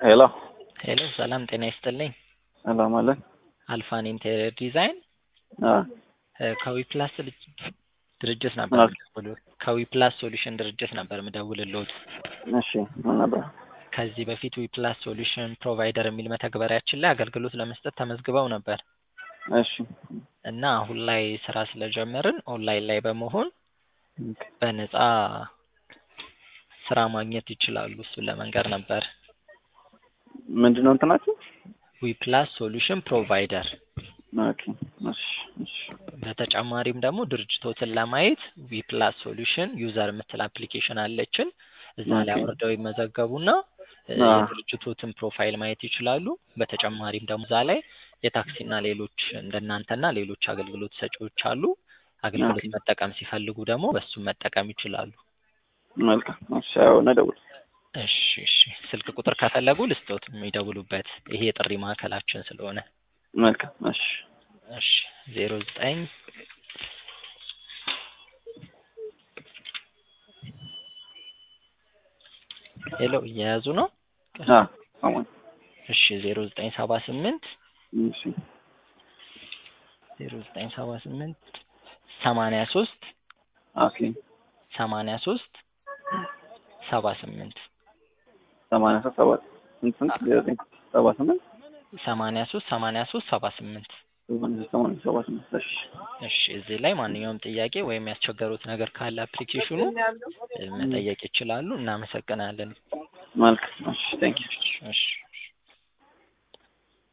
ሄሎ ሄሎ ሰላም ጤና ይስጥልኝ። ሰላም አለን። አልፋን ኢንቴሪየር ዲዛይን አ ከዊፕላስ ድርጅት ነበር ምን አልክ? የምደውልልዎት። ከዊፕላስ ሶሉሽን ድርጅት ነበር የምደውልልዎት። እሺ ምን ነበር? ከዚህ በፊት ዊፕላስ ሶሉሽን ፕሮቫይደር የሚል መተግበሪያችን ላይ አገልግሎት ለመስጠት ተመዝግበው ነበር እሺ እና አሁን ላይ ስራ ስለጀመርን ኦንላይን ላይ በመሆን በነፃ ስራ ማግኘት ይችላሉ። እሱን ለመንገር ነበር። ምንድን ነው እንትናችሁ? ዊፕላስ ሶሉሽን ፕሮቫይደር ኦኬ እሺ እሺ በተጨማሪም ደግሞ ድርጅቶትን ለማየት ዊፕላስ ሶሉሽን ዩዘር የምትል አፕሊኬሽን አለችን። እዛ ላይ ኦኬ። አውርደው ይመዘገቡና እ አዎ። የድርጅቶትን ፕሮፋይል ማየት ይችላሉ። በተጨማሪም ደግሞ እዛ ላይ የታክሲና ሌሎች እንደናንተና ሌሎች አገልግሎት ሰጪዎች አሉ። አገልግሎት ኦኬ። መጠቀም ሲፈልጉ ደግሞ በሱም መጠቀም ይችላሉ። መልካም እሺ አሁን እደውል እሺ እሺ። ስልክ ቁጥር ከፈለጉ ልስጦት የሚደውሉበት ይሄ የጥሪ ማዕከላችን ስለሆነ መልካም እሺ እሺ ዜሮ ዘጠኝ ሄሎ እየያዙ ነው? አ አሁን እሺ ዜሮ ዘጠኝ ሰባ ስምንት እሺ ዜሮ ዘጠኝ ሰባ ስምንት ሰማንያ ሶስት ኦኬ ሰማንያ ሶስት ሰባ ስምንት ሰማንያ ሶስት ሰባት ስንት ስንት ዘጠኝ ሰባ ስምንት ሰማንያ ሶስት ሰማንያ ሶስት ሰባ ስምንት ሰማንያ ሶስት ሰማንያ ሰባ ስምንት እሺ እሺ እዚህ ላይ ማንኛውም ጥያቄ ወይም ያስቸገሩት ነገር ካለ አፕሊኬሽኑ እ መጠየቅ ይችላሉ። እናመሰግናለን። መልካም እሺ ቴንክ ዩ እሺ